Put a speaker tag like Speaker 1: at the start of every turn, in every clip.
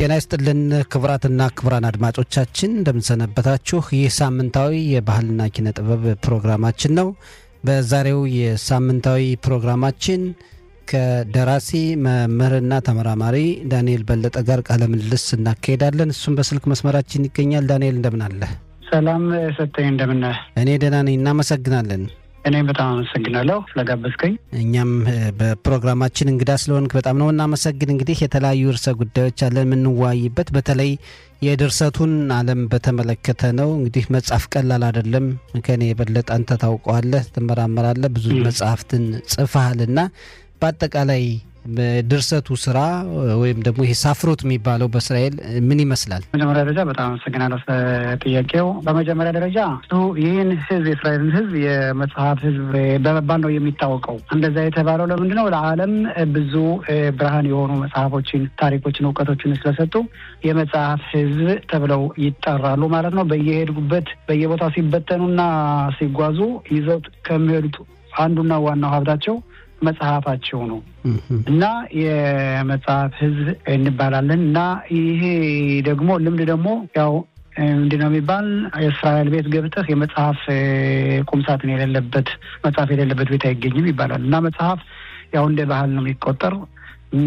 Speaker 1: ጤና ይስጥልን ክቡራትና ክቡራን አድማጮቻችን እንደምንሰነበታችሁ። ይህ ሳምንታዊ የባህልና ኪነ ጥበብ ፕሮግራማችን ነው። በዛሬው የሳምንታዊ ፕሮግራማችን ከደራሲ መምህርና ተመራማሪ ዳንኤል በለጠ ጋር ቃለ ምልልስ እናካሄዳለን። እሱም በስልክ መስመራችን ይገኛል። ዳንኤል እንደምን አለ?
Speaker 2: ሰላም ሰጠኝ፣ እንደምን
Speaker 1: እኔ ደህና ነኝ። እናመሰግናለን።
Speaker 2: እኔም በጣም አመሰግናለሁ ስለጋበዝከኝ።
Speaker 1: እኛም በፕሮግራማችን እንግዳ ስለሆንክ በጣም ነው እናመሰግን። እንግዲህ የተለያዩ ርዕሰ ጉዳዮች አለን የምንወያይበት፣ በተለይ የድርሰቱን ዓለም በተመለከተ ነው። እንግዲህ መጽሐፍ ቀላል አይደለም። ከኔ የበለጠ አንተ ታውቀዋለህ፣ ትመራመራለህ፣ ብዙ መጽሐፍትን ጽፈሃልና በአጠቃላይ በድርሰቱ ስራ ወይም ደግሞ ይሄ ሳፍሮት የሚባለው በእስራኤል ምን ይመስላል?
Speaker 2: መጀመሪያ ደረጃ በጣም አመሰግናለሁ ጥያቄው። በመጀመሪያ ደረጃ ይህን ህዝብ የእስራኤልን ህዝብ የመጽሐፍ ህዝብ በመባል ነው የሚታወቀው። እንደዛ የተባለው ለምንድን ነው? ለዓለም ብዙ ብርሃን የሆኑ መጽሐፎችን፣ ታሪኮችን፣ እውቀቶችን ስለሰጡ የመጽሐፍ ህዝብ ተብለው ይጠራሉ ማለት ነው። በየሄዱበት በየቦታው ሲበተኑና ሲጓዙ ይዘውት ከሚሄዱት አንዱና ዋናው ሀብታቸው መጽሐፋቸው ነው እና የመጽሐፍ ህዝብ እንባላለን እና ይሄ ደግሞ ልምድ ደግሞ ያው ምንድን ነው የሚባል የእስራኤል ቤት ገብተህ የመጽሐፍ ቁምሳጥን የሌለበት መጽሐፍ የሌለበት ቤት አይገኝም ይባላል እና መጽሐፍ ያው እንደ ባህል ነው የሚቆጠር እኛ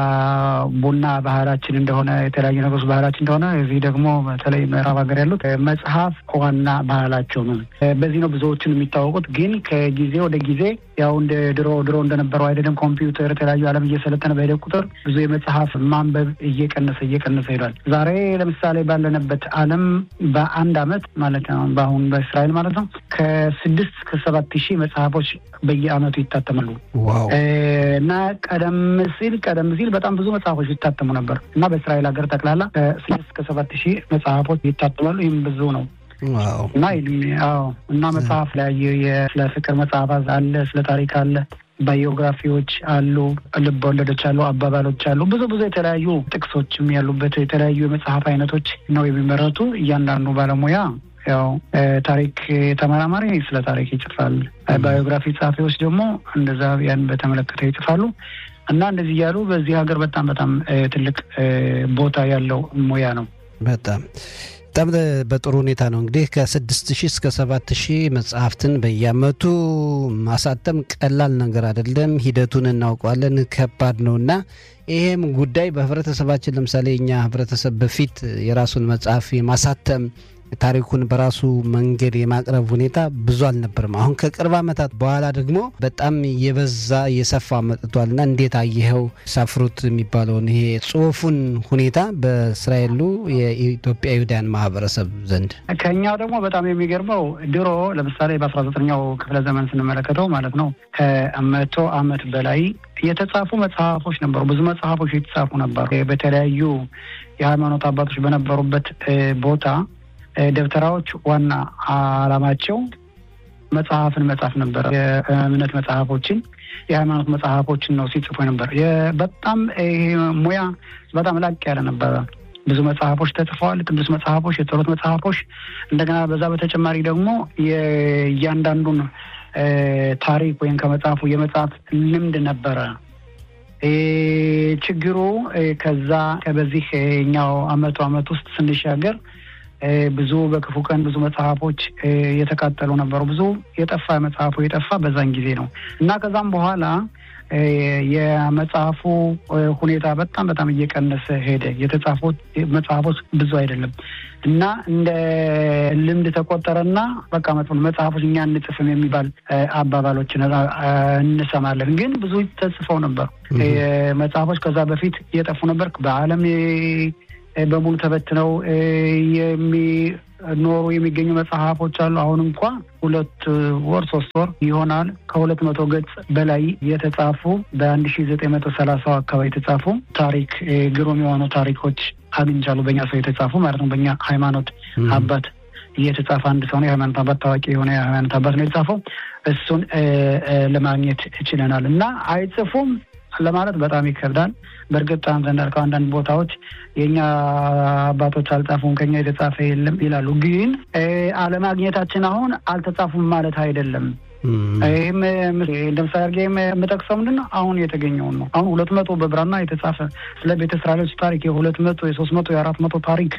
Speaker 2: ቡና ባህላችን እንደሆነ የተለያዩ ነገሮች ባህላችን እንደሆነ እዚህ ደግሞ በተለይ ምዕራብ ሀገር ያሉት መጽሐፍ ዋና ባህላቸው ነው። በዚህ ነው ብዙዎችን የሚታወቁት። ግን ከጊዜ ወደ ጊዜ ያው እንደ ድሮ ድሮ እንደነበረው አይደለም። ኮምፒውተር፣ የተለያዩ ዓለም እየሰለጠነ በሄደ ቁጥር ብዙ የመጽሐፍ ማንበብ እየቀነሰ እየቀነሰ ሄዷል። ዛሬ ለምሳሌ ባለንበት ዓለም በአንድ አመት ማለት ነው በአሁን በእስራኤል ማለት ነው ከስድስት ከሰባት ሺህ መጽሐፎች በየአመቱ ይታተማሉ እና ቀደም ሲል ቀደም ሲል በጣም ብዙ መጽሐፎች ይታተሙ ነበር እና በእስራኤል ሀገር ጠቅላላ ከስድስት ከሰባት ሺህ መጽሐፎች ይታተማሉ። ይህም ብዙ ነው እና አዎ እና መጽሐፍ ላይ ስለ ፍቅር መጽሐፍ አለ፣ ስለ ታሪክ አለ፣ ባዮግራፊዎች አሉ፣ ልብ ወለዶች አሉ፣ አባባሎች አሉ። ብዙ ብዙ የተለያዩ ጥቅሶችም ያሉበት የተለያዩ የመጽሐፍ አይነቶች ነው የሚመረቱ። እያንዳንዱ ባለሙያ ያው ታሪክ ተመራማሪ ስለ ታሪክ ይጽፋል። ባዮግራፊ ጸሐፊዎች ደግሞ እንደዛ ያን በተመለከተ ይጽፋሉ። እና እንደዚህ እያሉ በዚህ ሀገር በጣም በጣም ትልቅ ቦታ ያለው ሙያ ነው።
Speaker 1: በጣም በጣም በጥሩ ሁኔታ ነው እንግዲህ ከስድስት ሺህ እስከ ሰባት ሺህ መጽሐፍትን በየአመቱ ማሳተም ቀላል ነገር አይደለም። ሂደቱን እናውቀዋለን፣ ከባድ ነው እና ይሄም ጉዳይ በህብረተሰባችን ለምሳሌ እኛ ህብረተሰብ በፊት የራሱን መጽሐፍ የማሳተም ታሪኩን በራሱ መንገድ የማቅረብ ሁኔታ ብዙ አልነበርም። አሁን ከቅርብ ዓመታት በኋላ ደግሞ በጣም የበዛ የሰፋ መጥቷልና እንዴት አየኸው ሳፍሩት የሚባለውን ይሄ ጽሁፉን ሁኔታ በእስራኤሉ የኢትዮጵያ ይሁዳያን ማህበረሰብ ዘንድ?
Speaker 2: ከኛው ደግሞ በጣም የሚገርመው ድሮ ለምሳሌ በአስራ ዘጠነኛው ክፍለ ዘመን ስንመለከተው ማለት ነው ከመቶ ዓመት በላይ የተጻፉ መጽሐፎች ነበሩ። ብዙ መጽሐፎች የተጻፉ ነበሩ። በተለያዩ የሃይማኖት አባቶች በነበሩበት ቦታ ደብተራዎች ዋና ዓላማቸው መጽሐፍን መጻፍ ነበር። የእምነት መጽሐፎችን፣ የሃይማኖት መጽሐፎችን ነው ሲጽፉ ነበር። በጣም ይሄ ሙያ በጣም ላቅ ያለ ነበረ። ብዙ መጽሐፎች ተጽፈዋል። ቅዱስ መጽሐፎች፣ የጸሎት መጽሐፎች። እንደገና በዛ በተጨማሪ ደግሞ የእያንዳንዱን ታሪክ ወይም ከመጽሐፉ የመጽሐፍ ልምድ ነበረ። ችግሩ ከዛ በዚህ ኛው አመቱ አመት ውስጥ ስንሻገር ብዙ በክፉ ቀን ብዙ መጽሐፎች የተቃጠሉ ነበሩ። ብዙ የጠፋ መጽሐፉ የጠፋ በዛን ጊዜ ነው እና ከዛም በኋላ የመጽሐፉ ሁኔታ በጣም በጣም እየቀነሰ ሄደ። የተጻፉት መጽሐፎች ብዙ አይደለም እና እንደ ልምድ ተቆጠረና በቃ መጽሐፎች እኛ እንጽፍም የሚባል አባባሎችን እንሰማለን። ግን ብዙ ተጽፈው ነበር መጽሐፎች ከዛ በፊት እየጠፉ ነበር በዓለም በሙሉ ተበትነው የሚኖሩ የሚገኙ መጽሐፎች አሉ። አሁን እንኳ ሁለት ወር ሶስት ወር ይሆናል ከሁለት መቶ ገጽ በላይ የተጻፉ በአንድ ሺ ዘጠኝ መቶ ሰላሳው አካባቢ የተጻፉ ታሪክ ግሩም የሆኑ ታሪኮች አግኝቻለሁ። በእኛ ሰው የተጻፉ ማለት ነው። በእኛ ሃይማኖት አባት እየተጻፈ አንድ ሰው ነው። የሃይማኖት አባት ታዋቂ የሆነ የሃይማኖት አባት ነው የተጻፈው። እሱን ለማግኘት ችለናል እና አይጽፉም ለማለት በጣም ይከብዳል። በእርግጥ አንተ እንዳልከው አንዳንድ ቦታዎች የእኛ አባቶች አልጻፉም ከኛ የተጻፈ የለም ይላሉ። ግን አለማግኘታችን አሁን አልተጻፉም ማለት አይደለም። ይህም እንደ ምሳሌ አድርጌ የምጠቅሰው ምንድን ነው አሁን የተገኘውን ነው። አሁን ሁለት መቶ በብራና የተጻፈ ስለ ቤተ እስራኤሎች ታሪክ የሁለት መቶ የሶስት መቶ የአራት መቶ ታሪክ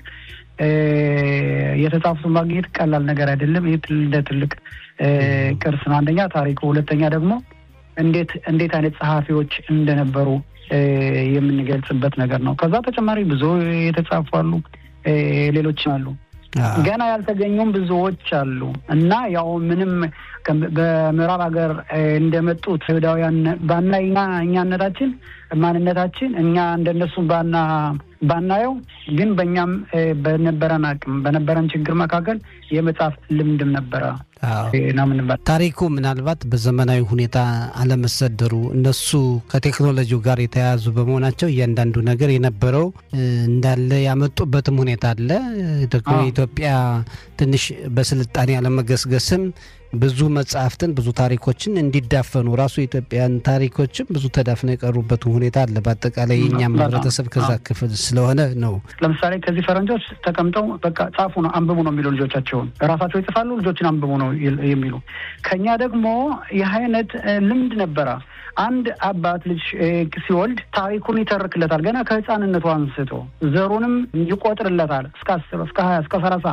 Speaker 2: የተጻፉት ማግኘት ቀላል ነገር አይደለም። ይህ እንደ ትልቅ ቅርስ ነው። አንደኛ ታሪኩ፣ ሁለተኛ ደግሞ እንዴት እንዴት አይነት ጸሐፊዎች እንደነበሩ የምንገልጽበት ነገር ነው። ከዛ ተጨማሪ ብዙ የተጻፉ አሉ፣ ሌሎችም አሉ። ገና ያልተገኙም ብዙዎች አሉ እና ያው ምንም በምዕራብ ሀገር እንደመጡት አይሁዳውያን ባና እኛነታችን ማንነታችን እኛ እንደነሱ ባና ባናየው ግን በእኛም በነበረን አቅም በነበረን ችግር መካከል የመጽሐፍ ልምድም ነበረ ነው ምንባል።
Speaker 1: ታሪኩ ምናልባት በዘመናዊ ሁኔታ አለመሰደሩ እነሱ ከቴክኖሎጂው ጋር የተያያዙ በመሆናቸው እያንዳንዱ ነገር የነበረው እንዳለ ያመጡበትም ሁኔታ አለ። ደግሞ የኢትዮጵያ ትንሽ በስልጣኔ አለመገስገስም ብዙ መጽሐፍትን ብዙ ታሪኮችን እንዲዳፈኑ ራሱ የኢትዮጵያን ታሪኮችም ብዙ ተዳፍነው የቀሩበት ሁኔታ አለ። በአጠቃላይ የእኛም ህብረተሰብ ከዛ ክፍል ስለሆነ ነው።
Speaker 2: ለምሳሌ ከዚህ ፈረንጆች ተቀምጠው በቃ ጻፉ ነው አንብቡ ነው የሚሉ ልጆቻቸውን ራሳቸው ይጽፋሉ፣ ልጆችን አንብቡ ነው የሚሉ። ከኛ ደግሞ ይህ አይነት ልምድ ነበረ። አንድ አባት ልጅ ሲወልድ ታሪኩን ይተርክለታል ገና ከህፃንነቱ አንስቶ ዘሩንም ይቆጥርለታል እስከ አስር እስከ ሀያ እስከ ሰላሳ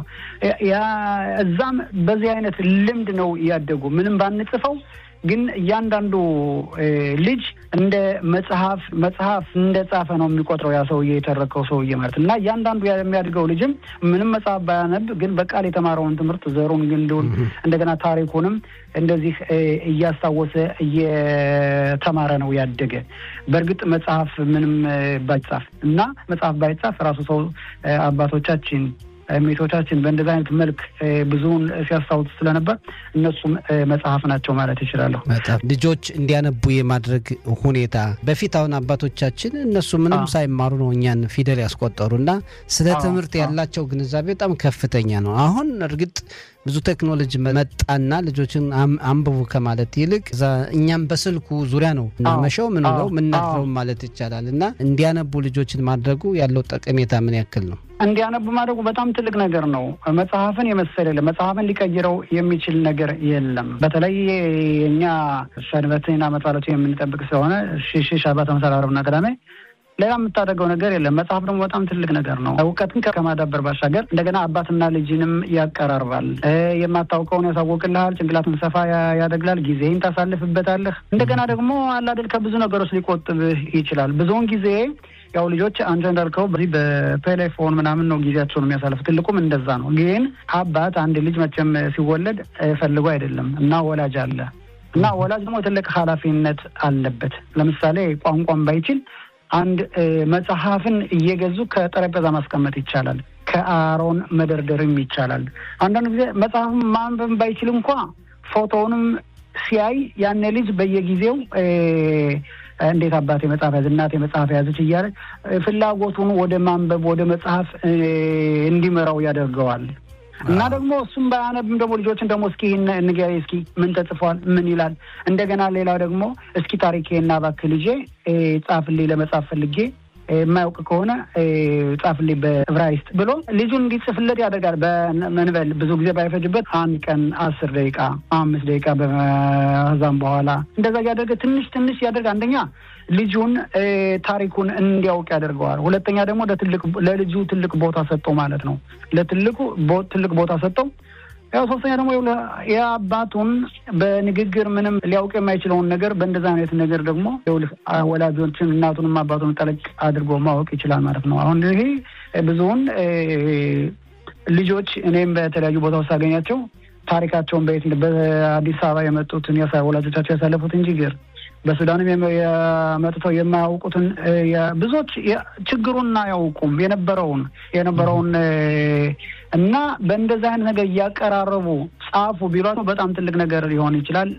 Speaker 2: እዛም በዚህ አይነት ልምድ ነው እያደጉ ምንም ባንጽፈው ግን እያንዳንዱ ልጅ እንደ መጽሐፍ መጽሐፍ እንደ ጻፈ ነው የሚቆጥረው ያ ሰውዬ የተረከው ሰውዬ ማለት እና እያንዳንዱ የሚያድገው ልጅም ምንም መጽሐፍ ባያነብ ግን በቃል የተማረውን ትምህርት ዘሩን ግንዱን እንደገና ታሪኩንም እንደዚህ እያስታወሰ እየተማረ ነው ያደገ። በእርግጥ መጽሐፍ ምንም ባይጻፍ እና መጽሐፍ ባይጻፍ ራሱ ሰው አባቶቻችን ሜቶቻችን በእንደዚህ አይነት መልክ ብዙውን ሲያስታውሱ ስለነበር እነሱም መጽሐፍ ናቸው ማለት ይችላለሁ።
Speaker 1: በጣም ልጆች እንዲያነቡ የማድረግ ሁኔታ በፊት አሁን አባቶቻችን እነሱ ምንም ሳይማሩ ነው እኛን ፊደል ያስቆጠሩ እና ስለ ትምህርት ያላቸው ግንዛቤ በጣም ከፍተኛ ነው። አሁን እርግጥ ብዙ ቴክኖሎጂ መጣና ልጆችን አንብቡ ከማለት ይልቅ እኛም በስልኩ ዙሪያ ነው እናመሸው ምንለው ምናድረው ማለት ይቻላል እና እንዲያነቡ ልጆችን ማድረጉ ያለው ጠቀሜታ ምን ያክል ነው?
Speaker 2: እንዲያነቡ ማድረጉ በጣም ትልቅ ነገር ነው። መጽሐፍን የመሰለ የለም። መጽሐፍን ሊቀይረው የሚችል ነገር የለም። በተለይ የእኛ ሰንበትን ዓመት በዓላቱ የምንጠብቅ ስለሆነ ሽሽ ሻባት መሰል ዓርብና ቅዳሜ ሌላ የምታደርገው ነገር የለም። መጽሐፍ ደግሞ በጣም ትልቅ ነገር ነው። እውቀትን ከማዳበር ባሻገር እንደገና አባትና ልጅንም ያቀራርባል። የማታውቀውን ያሳወቅልሃል። ጭንቅላትን ሰፋ ያደግላል። ጊዜህን ታሳልፍበታለህ። እንደገና ደግሞ አላደል ከብዙ ነገሮች ሊቆጥብህ ይችላል። ብዙውን ጊዜ ያው ልጆች አንተ እንዳልከው በዚህ በቴሌፎን ምናምን ነው ጊዜያቸውን የሚያሳልፍ። ትልቁም እንደዛ ነው። ግን አባት አንድ ልጅ መቼም ሲወለድ ፈልጎ አይደለም እና ወላጅ አለ እና ወላጅ ደግሞ ትልቅ ኃላፊነት አለበት። ለምሳሌ ቋንቋን ባይችል አንድ መጽሐፍን እየገዙ ከጠረጴዛ ማስቀመጥ ይቻላል። ከአሮን መደርደርም ይቻላል። አንዳንድ ጊዜ መጽሐፍን ማንበብ ባይችል እንኳ ፎቶውንም ሲያይ ያኔ ልጅ በየጊዜው እንዴት አባቴ መጽሐፍ ያዝ እናቴ መጽሐፍ ያዘች እያለ ፍላጎቱን ወደ ማንበብ ወደ መጽሐፍ እንዲመራው ያደርገዋል። እና ደግሞ እሱም ባያነብም ደግሞ ልጆችን ደግሞ እስኪ ንገሪ እስኪ ምን ተጽፏል ምን ይላል። እንደገና ሌላው ደግሞ እስኪ ታሪኬና እባክህ ልጄ ጻፍልኝ ለመጻፍ ፈልጌ የማያውቅ ከሆነ ጻፍልኝ በዕብራይስጥ ብሎ ልጁን እንዲጽፍለት ያደርጋል። በመንበል ብዙ ጊዜ ባይፈጅበት አንድ ቀን አስር ደቂቃ አምስት ደቂቃ በዛም በኋላ እንደዛ እያደረገ ትንሽ ትንሽ ያደርግ አንደኛ ልጁን ታሪኩን እንዲያውቅ ያደርገዋል። ሁለተኛ ደግሞ ለልጁ ትልቅ ቦታ ሰጠው ማለት ነው። ለትልቁ ትልቅ ቦታ ሰጠው። ያው ሶስተኛ ደግሞ የአባቱን በንግግር ምንም ሊያውቅ የማይችለውን ነገር በእንደዛ አይነት ነገር ደግሞ ወላጆችን እናቱንም አባቱን ጠለቅ አድርጎ ማወቅ ይችላል ማለት ነው። አሁን ይሄ ብዙውን ልጆች እኔም በተለያዩ ቦታዎች ሳገኛቸው ታሪካቸውን በየት በአዲስ አበባ የመጡትን ወላጆቻቸው ያሳለፉትን ችግር በሱዳንም የመጥተው የማያውቁትን ብዙዎች ችግሩን አያውቁም የነበረውን የነበረውን እና በእንደዚህ አይነት ነገር እያቀራረቡ ጻፉ ቢሏቸው በጣም ትልቅ ነገር ሊሆን ይችላል።